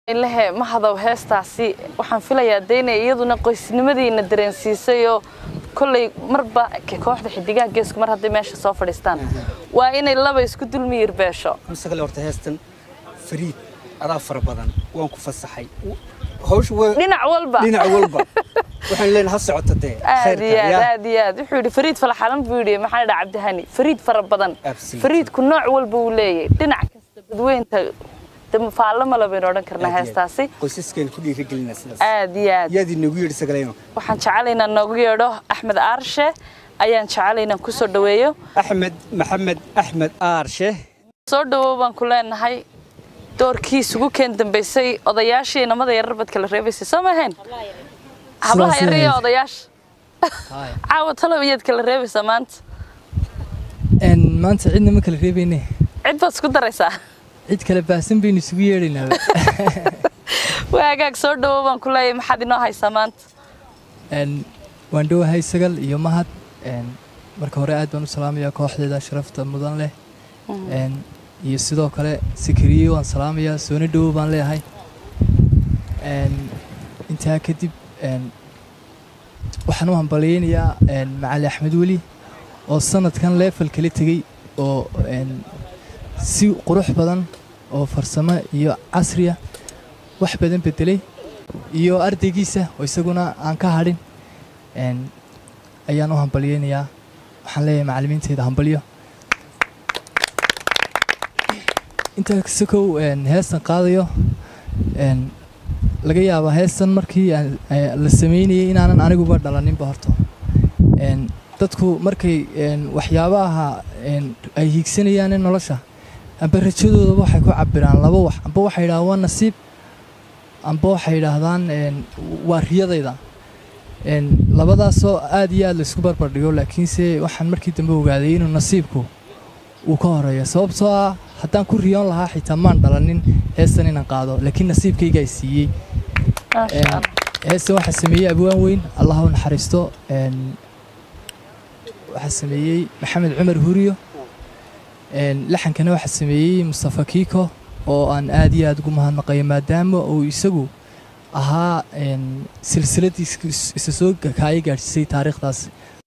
ilahe mahadow heestaasi waxaan filayaa de inay iyaduna qoysnimadiina dareensiisay oo kolley marba kooxda xidigaha geesku mar hadday meesha soo fadhiistaan waa inay laba isku dulmiyir beesho masaqale horta heestan fariid adaa fara badan waan ku fasaxay hawsha waa dhinac walba dhinac walba waxaan leenahay ha socoto dee aad iyo aad yaa aad iyo aad wuxuu yidhi fariid falaxalan buu yidhi maxaa dhaa cabdihani fariid fara badan Absolutely. fariidku nooc walba uu leeyahay dhinac kasta badweynta de faallo male baynu odhan karnaa heestaasi qoysaskeena ku dhiirigelina sidaas aad iyo aad yaad inagu yidhi sagaleeno waxaan jecelaynaa noogu yeedho axmed aarshe ayaan jecelaynaa kusoo dhaweeyo axmed maxamed axmed aarshe soo dhawow baan ku leenahay doorkii isugu keen dambaysay odayaashii inamada yarar bad kala reebaysay soo ma ahayn hablaha Sidaas yar iyo ahayd. odayaasha caawa talow iyaad kala reebaysaa maanta Een, maanta cidna ma kala reebayne cid baad isku daraysaa cid kale baahsan baynu isugu yeedhaynaaba waa hagaag soo dhawow baan ku leeyahay maxaad inoo haysaa maanta Een, waan dhowahay sagal iyo mahad Een, marka hore aad baan u salaamayaa kooxdeeda sharafta mudan leh Een, iyo sidoo kale sikiriye waan salaamayaa sooni dhowow baan leeyahay Een, intaa kadib een, waxaan u hambaliyeynayaa een, macali axmed weli oo sanadkan leefal kala tegey oo een, si qurux badan oo farsamo iyo casriya wax badan bedelay iyo ardaygiisa oo isaguna aan ka hadhin een, ayaan u hambaliyeynayaa waxaan leeyahay macallimiinteyda hambalyo intaa sakow een, heestan qaadayo een, laga yaabaa heestan markii aan- ee, la sameynayay inaanan aniguba dhalaninba horta Een, dadku markay een, waxyaabaha een, ay hiigsanayaan in nolosha amba rajadoodaba waxay ku cabiraan laba wax amba waxay yidhahdaan waa nasiib amba waxay yidhaahdaan een, waa riyadayda Een, labadaasoo aad iyo aad laisku barbardhigo laakiinse waxaan markii dambe ogaaday inuu nasiibku uu ka horeeyo sababtoo ah haddaan ku riyoon lahaa xitaa maan dhalanin heestan inaan qaado laakiin nasiibkaygaa siiyey maasha Een, allah heestan waxaa sameeyey abwaan weyn allah u naxariisto een, waxaa sameeyey maxamed cumar huriyo Een, laxankana waxaa sameeyey mustafa kiiko oo aan aad iyo aad ugu mahadnaqayo maadaama uu isagu ahaa een, silsiladii is- isa soo kaaya gaadhsiisay taariikhdaas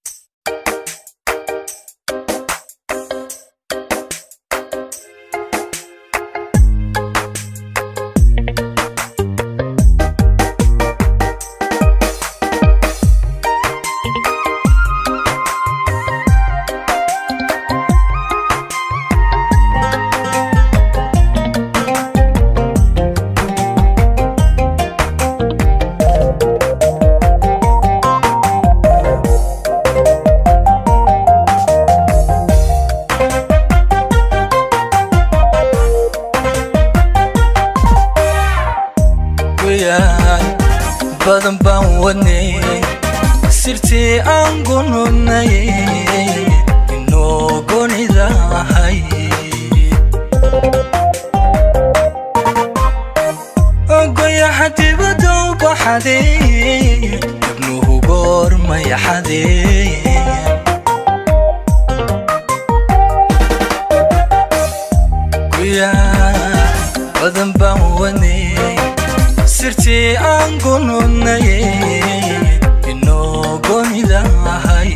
wayaan badan baan wadnay sirtii aan gunudnay inoo gonidahay goyaxa dibadda u baxaday ibnuhu goormay xadee guyaan badan baan wadnay sirtii aan gunudnay inoo gonidahay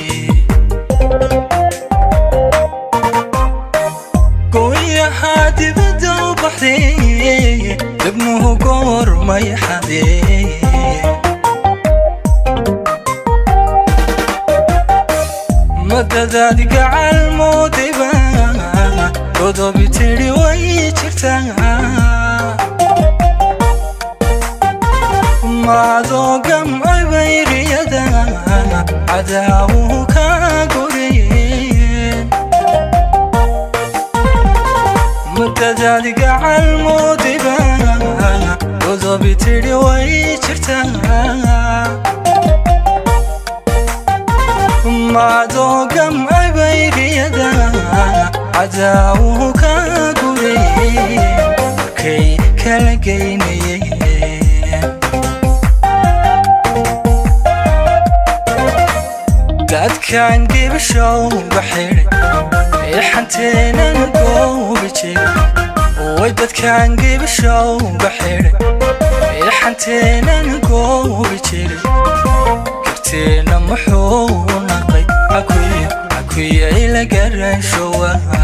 gooyahaa dibadda u baxday dibnuhu goormay xadee madadaad gacal moodayba godobi tidhi way jirtaa maadoo gamcay bayriyada cadaawuhu ka goreen madadaad gacal moodayba godobi tidhi way jirtaa maadoo gamcay bayriyada cadaawuhu ka goreen markay kala geynayeen dadkan gibashow baxir ee xanteenan goobi jira way dadkaan gibishowga xidhay eexanteenan goobi jiray karteena muxuu naqay cakuye cakuye ila garashowaha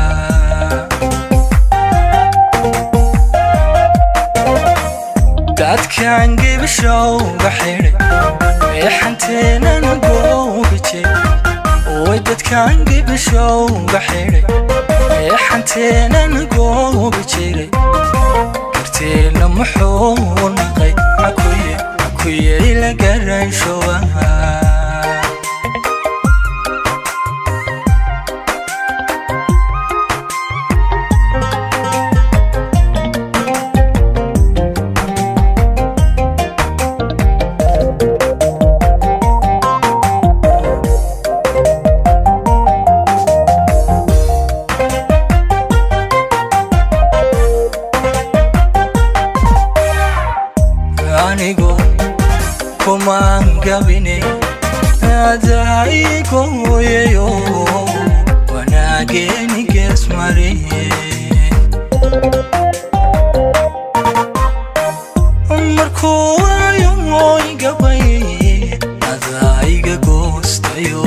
dadkaan gibishowga xidhay eexanteenan goobi jiray way dadkaan gibishowga xidhay eexanteenan goobi jiray karteena muxuu naqay cakuye cakuye ila garashowaha anigu kumaan gabine adaigoyeyo wanaageeni geesmariye markuu waayo mooy gabay adaiga goostayo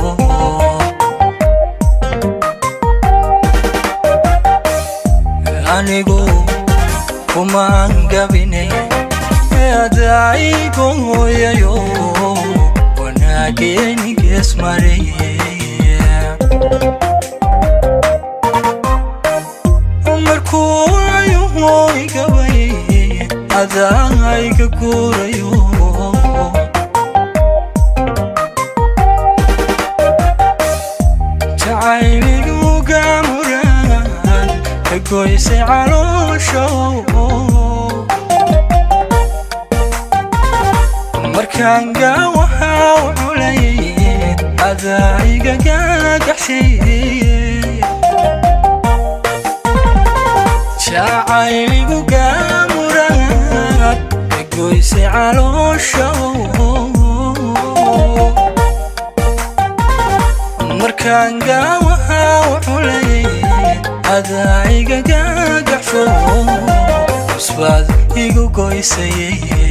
anigu kumaan gabine adaigoyayo wanaageeni geesmareye markuu waayo mooy gabay adaiga guurayo jacayliga muraan ka goysay calooshow markaan gaawahaa u culay adaiga gaagaxshiiye jacayligu gaamuraad ka goysay calooshow markaan gaawahaa u culay adaiga gaagaxsho cusbaad igu goysaye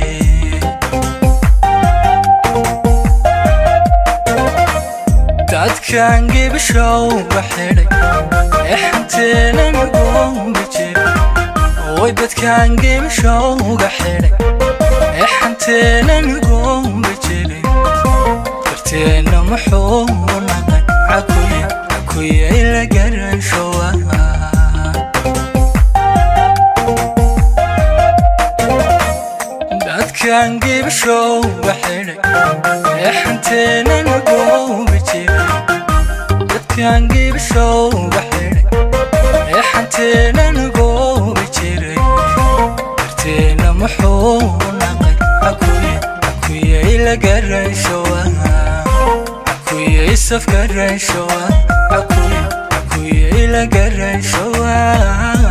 dadkaan gibishowga xidhay exanteenan goobi jiray way dadkaan gibishowga xidhay exanteenan goobi jiray karteena muxuu naqay cakuye cakuye ila garashowaha dadkaan gibishowga xidhay exanteenan goobi jiray dadkaan gibishowga xidhay exanteenan goobi jiray karteena muxuu naqay cakuye cakuye ila garashowaha cakuye isaf garashowa cakuye cakuye ila garashowa